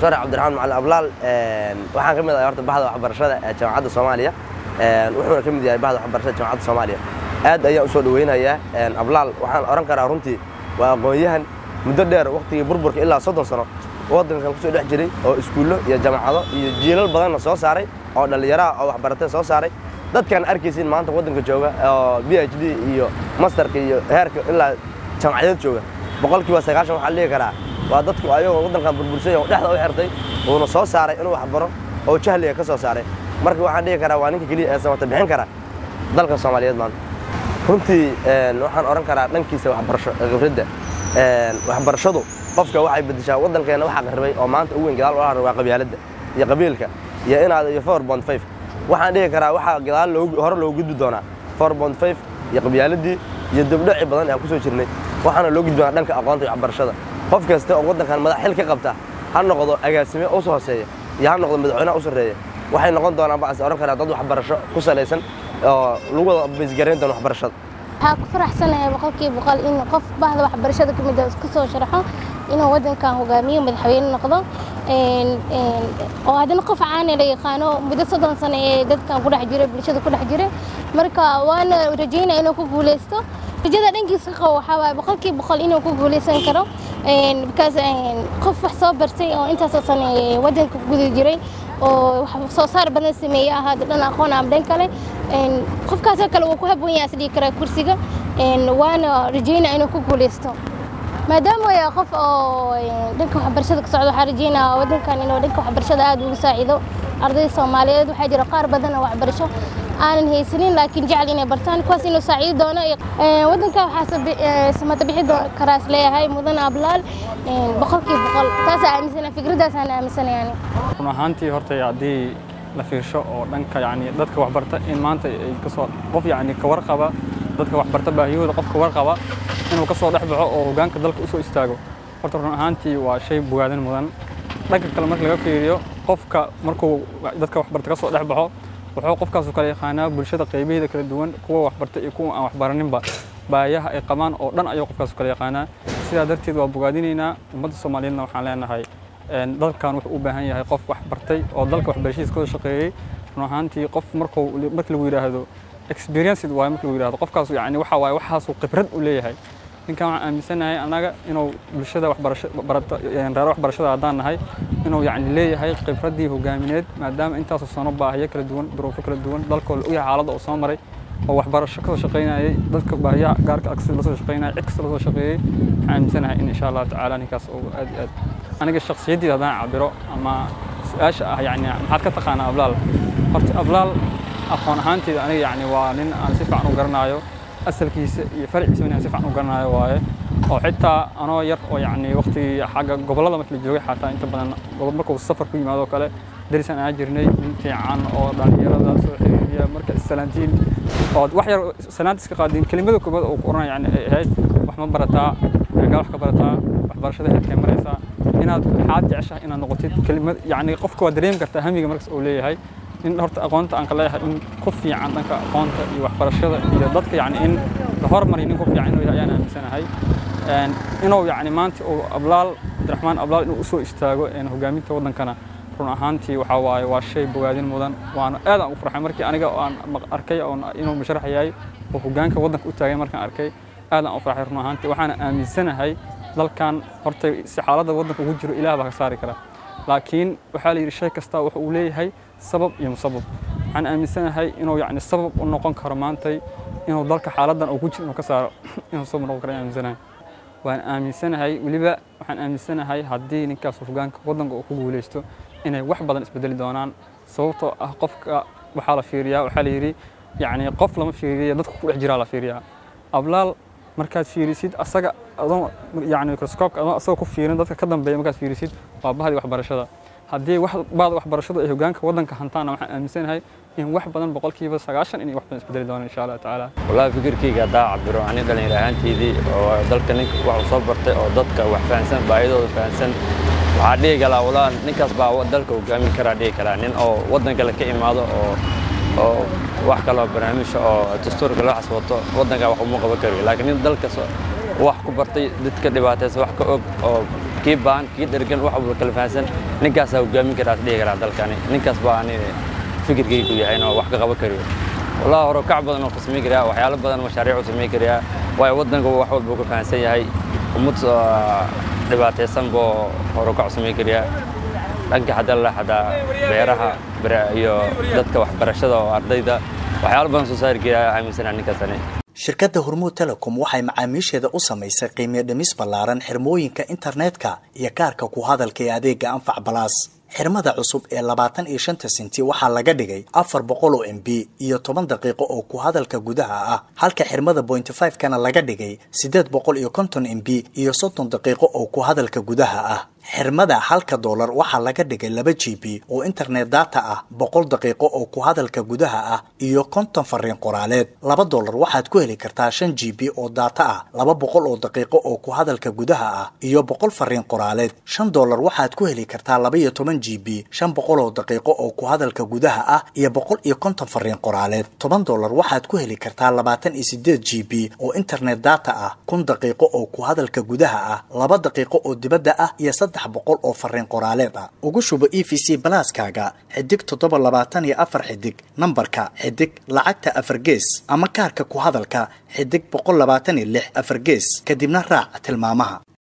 doctor cabdiraxmaan macalin ablaal waxaan ka mid ahay horta bahda waxbarashada ee jaamacadda soomaaliya wuxuuna ka mid yahay bahda waxbarashada jaamacadda soomaaliya aad ayaan usoo dhaweynayaa ablaal waxaan oran karaa runtii waa aqoon-yahan muddo dheer waqtigii burburka ilaa soddon sano waddankan kusoo dhex jiray oo iskuullo iyo jaamacado iyo jiilal badanna soo saaray oo dhallinyaraha oo waxbaratay soo saaray dadkaan arkaysin maanta waddanka jooga oo b h d iyo masterka iyo heerka ilaa jaamacadeed jooga boqolkiiba sagaashan waxaa dhihi karaa waa dadku ayagoo waddankan burbursay oo dhexda u xirtay uuna soo saaray inuu waxbaro oo jahliga ka soo saaray marka waxaan dhihi karaa waa ninka keliya ee samata bixin kara dalka soomaaliyeed maanta runtii waxaan odhan karaa dhankiisa waxbarasho khibradda waxbarashadu qofka waxay bedeshaa waddankeenna waxaa qarribay oo maanta ugu weyn gadaal ula waa qabyaaladda iyo qabiilka iyo inaad iyo four bond five waxaan dhihi karaa waxaa gadaal hore loogu gudbi doonaa four bond five iyo qabyaaladii iyo dabdhaci badan ee aan ku soo jirnay waxaana loo gudbi doonaa dhanka aqoonta iyo waxbarashada qof kasta oo waddankan madax xil ka qabta ha noqdo agaasime u soo hooseeya iyo ha noqdo madaxweynaha u sarreeya waxay noqon doonaan baan is odhan karaa dad waxbarasho ku salaysan oo lagu wada baysgarayn doono waxbarashada waxaa ku faraxsanahay boqolkiiba boqol in qof bahda waxbarashada ka mid ah isku soo sharaxo inuu waddankan hogaamiyo madaxweyne noqdo oo haddana qof caana la yaqaano muddo soddon sano ee dadkan ku dhex jiray bulshada ku dhex jiray marka waana rajaynaya inuu ku guuleysto rajada dhankiisa qabo waxaa waaye boqolkiiba boqol inuu ku guuleysan karo because qof wax soo bartay oo intaasoo sano waddanka guda jiray oo wax soo saar badan sameeye ahaa dhan aqoon ama dhan kale qofkaasoo kale wuu ku habboon yahay isdhigi karaa kursiga waana rajaynaya inuu ku guuleysto maadaama way qof oo dhanka waxbarashada ka socdo waxaa rajaynaya waddankan inuu dhanka waxbarashada aad ugu saacido ardayda soomaaliyeed waxaa jira qaar badan oo waxbarasho aanan haysanin laakiin jecel inay bartaan kuwaas inuu saaciidi doono waddanka waxaa samata bixi karaa is leeyahay mudan ablaal boqolkiiba boqol taasaa aaminsana fikraddaasaan aaminsanayaan run ahaantii horta haddii la fiirsho oo dhanka yani dadka waxbarta in maanta ay kasoo qof yani ka warqaba dadka waxbarta baahiyahooda qof ka warqaba inuu kasoo dhex baxo oo hoggaanka dalka usoo istaago horta run ahaantii waa shay bogaadin mudan dhanka kale marka laga fiiriyo qofka markuu dadka waxbarta kasoo dhex baxo wuxuu qofkaasu kala yaqaanaa bulshada qaybaheeda kala duwan kuwa waxbarta iyo kuwa aan waxbaraninba baayaha ay qabaan oo dhan ayuu qofkaasu kala yaqaanaa sidaa darteed waa bogaadinaynaa ummadda soomaaliyeedna waxaan leenahay dalkan wuxuu u baahan yahay qof wax bartay oo dalka waxbarashadiisa kasoo shaqeeyey run ahaantii qof markuu marka lagu yidhaahdo experienced waaye marka lagu yidhahdo qofkaas yani waxa waaye waxaasuu khibrad u leeyahay ninkan waxaan aaminsanahay annaga inuu bulshada waxbarasho barata reer waxbarashada haddaan nahay inuu yani leeyahay khibraddii hogaamineed maadaama intaasoo sano baahiyo kala duwan duruufo kala duwan dalkoo la ogyahay xaaladda oo soo maray oo waxbarasho kasoo shaqaynayay dadka baahiyaha gaarka agsi lasoo shaqaynayay cid kasta lasoo shaqeeyey waxaan aaminsanahay in insha allahu tacaala ninkaas uu aad iyo aad aniga shakhsiyaddiida haddaan cabiro ama su-aasha ah yani maxaad ka taqaanaa ablaal horta ablaal aqoon ahaanteeda aniga yani waa nin aan si fiican u garanaayo asalkiisa iyo farciisa inaan si fiican u garanayo waaye oo xitaa anoo yar oo yani waqtigii xagga gobollada markii la joogay xataa inta badan markuu safar ku yimaado kale darisaan aan jirnay nin fiican oo dhallinyarada soo xiriiriya marka salaantiin oo wax yar salaanta iska qaadin kelimada koobaad oo ku oranaya yani ay ahayd wax ma barataa gaa wax ka barataa waxbarashada heerkee maraysaa inaad waxaad jeceshahay inaad noqotid kelimad yani qofka waa dareemi kartaa hamiga markas uu leeyahay in horta aqoonta aan ka leeyahay in ku fiican dhanka aqoonta iyo waxbarashada iyo dadka yani in la hormariyo nin ku fiican inuu yahay ayaan aaminsanahay inuu yani maanta uu ablaal cabdiraxmaan ablaal inuu usoo istaago hogaaminta waddankana run ahaantii waxaa waaye waa shay bogaadin mudan waana aad aan u farxay markii aniga aan arkay inuu musharax yahay oo hoggaanka waddanka u taagay markaan arkay aad aan u farxay run ahaantii waxaana aaminsanahay dalkan horta si xaaladda waddanka ugu jiro ilaah baa ka saari kara laakiin waxaa la yidhi shay kasta wuxuu uu leeyahay sabab iyo musabab waxaan aaminsanahay inuu yani sabab u noqon karo maantay inuu dalka xaaladdan uu ku jiro inuu ka saaro inuu sabab noqon karo ayaan aaminsanahay waan aaminsanahay weliba waxaan aaminsanahay haddii ninkaas hoggaanka waddanka uu ku guuleysto inay wax badan isbedeli doonaan sababtoo ah qofka waxaa la fiiriyaa waxaa la yidhi yani qof lama fiiriya dadka ku dhex jiraa la fiiriyaa ablaal markaad fiirisid asaga adoon yani microscope adoon asagoo ku fiirin dadka ka dambeeya markaad fiirisid waa bahdii waxbarashada haddii wax bahda waxbarashadu ay hoggaanka waddanka hantaana waxaan aaminsanahay in wax badan boqolkiiba sagaashan inay wax badan isbedeli doonaan insha allah tacaala wallahi fikirkayga haddaa cabiro ani dhalinyar ahaanteydii oo dalka ninka wax u soo bartay oo dadka wax fahansan baahidooda fahansan waxaa dhihi kalaa walaa ninkaas baa dalka hogaamin karaa dhihi karaa nin oo waddan kale ka imaado oo oo wax kaloo barnaamijka oo dastuurka loo xasbato waddanka wax uma qaban karayo laakiin nin dalkas wax ku bartay dadka dhibaataysa wax ka og oo kii baahan kii dhergan wax walba kala fahansan ninkaasaa hogaamin karaa dhihi karaa dalkani ninkaas baa ani fikirkaygu yahay inuu wax ka qaban kariyo wallahi hore kac badan oo ka samayn karaa waxyaalo badan mashaariic u samayn karaa waayo waddanka wax walba uu ka fahansan yahay ummad dhibaataysan buu hore kac samayn karaa dhanka hadda la xadaa beeraha iyo dadka waxbarashada oo ardayda waxyaalo badan soo saari karaa aaminsanaa ninkaasani shirkadda hormuud telecom waxay macaamiisheeda u samaysay qiimiyo dhimis ballaaran xirmooyinka internetka iyo kaarka ku hadalka ee adeega anfac balaas xirmada cusub ee labaatan iyo shanta senti waxaa laga dhigay afar boqol oo m b iyo toban daqiiqo oo ku hadalka gudaha ah halka xirmada bointy five kana laga dhigay siddeed boqol iyo konton m b iyo soddon daqiiqo oo ku hadalka gudaha ah xirmada halka doolar waxaa laga dhigay laba g b oo internet data ah boqol daqiiqo oo ku hadalka gudaha ah iyo konton fariin qoraaleed laba doolar waxaad ku heli kartaa shan g b oo data ah laba boqol oo daqiiqo oo ku hadalka gudaha ah iyo boqol fariin qoraaleed shan doolar waxaad ku heli kartaa laba iyo toban g b shan boqol oo daqiiqo oo ku hadalka gudaha ah iyo boqol iyo konton fariin qoraaleed toban doolar waxaad ku heli kartaa labaatan iyo sideed g b oo internet data ah kun daqiiqo oo ku hadalka gudaha ah laba daqiiqo oo dibadda ah iyo boqol oo fariin qoraaleed ah ugu shubo e v c balaaskaaga xidig toddoba labaatan iyo afar xidig nambarka xidig lacagta afar gees ama kaarka ku hadalka xidig boqol labaatan iyo lix afar gees kadibna raac tilmaamaha